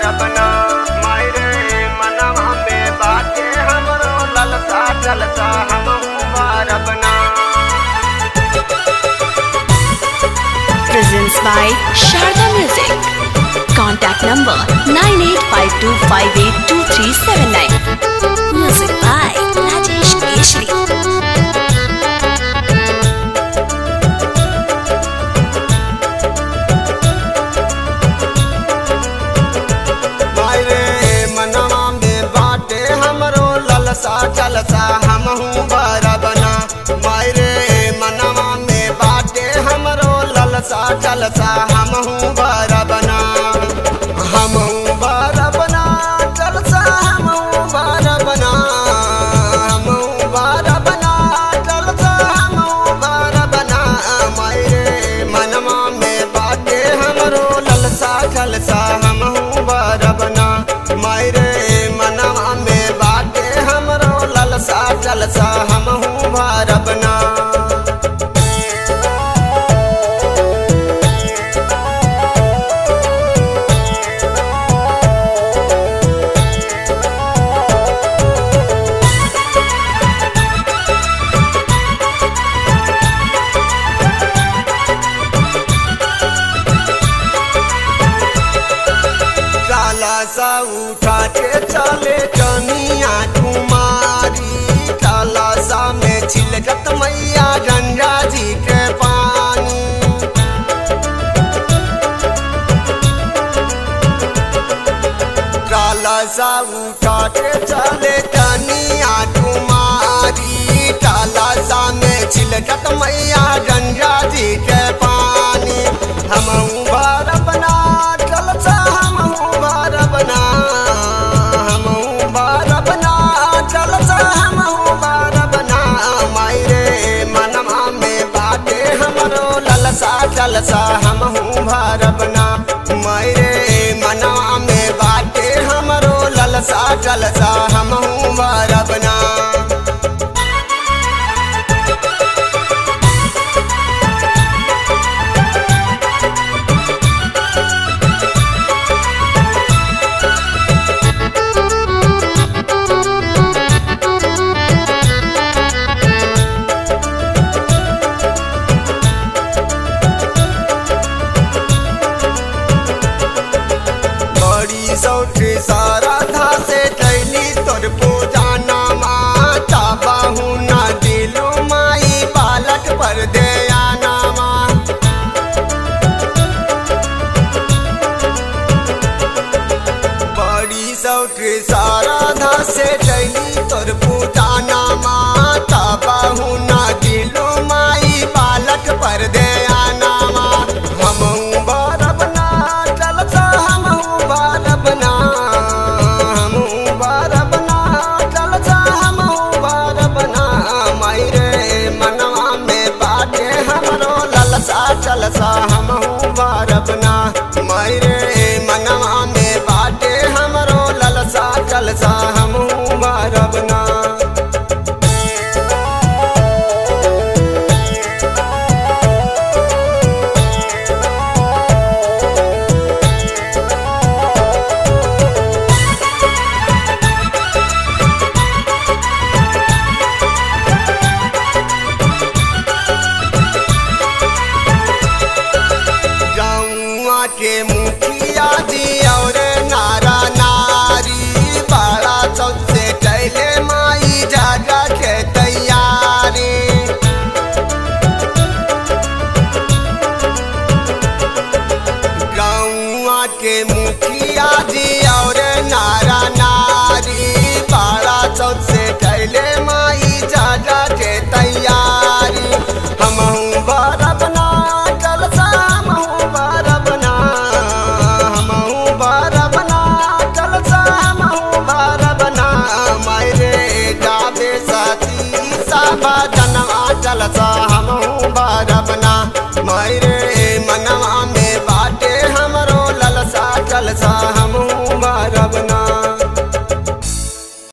बना मायरे मनवा में बाटे हमरो ललसा जलसा हम बना presents by Sharda Music. Contact number 9852582379. Music by Rajesh Keshri. मायरे मनवा में बाटे हमरो ललसा जलसा हमहू बना मायरे मनवा में बाटे हमरो ललसा जलसा हमहू बना हमहू बना जलसा हमहू बना हमहू बना जलसा हमहू बना मायरे मनवा में बाटे हमरो ललसा जलसा हमहू बना मायरे मनवा में बाटे हमरो ललसा जलसा हमहू बना काला सा उठा के चले कनिया कुमारी काला सा में छिलकत मैया गंगा जी के पानी काला सा उठा के चले कनिया कुमारी काला सा में छिलकत मैया गंगा जी के पानी हम बार बना जलसा हम बार बना हम बार बना जलसा हम बार बना मायरे मनवा में बाटे हमरो ललसा जलसा हम भार बना मायरे मनवा में बाटे हमरो ललसा जलसा हम भार बना बड़ी सौठी सारा था से कैली तोर पूजा नामा चाबाहू ना दिलो माई बालक पर दे नामा बड़ी सौठी सारा था से कैली तोर पूजा नामा चाबाहू ना दिलो माई बालक पर दे नामा हम बार बना चलता हम बार बना हम बार बना चलता हम बार बना मायरे मनवा में बाटे हमरो ललसा चलसा हम बार बना मायरे मनवा में बाटे हमरो ललसा चलसा हम बार बना गौआ के मुखिया जी और नारा नारी बड़ा सबसे कैले माई जागा के तैयारी गौआ के मुखिया जी और नारा नारी बड़ा सबसे कैले माई जागा के तैयारी हमहू बार बना जलसा हमहू बार बना हमहू बार बना जलसा हमहू बार बना मायरे गावे साथी साबा जनवा जलसा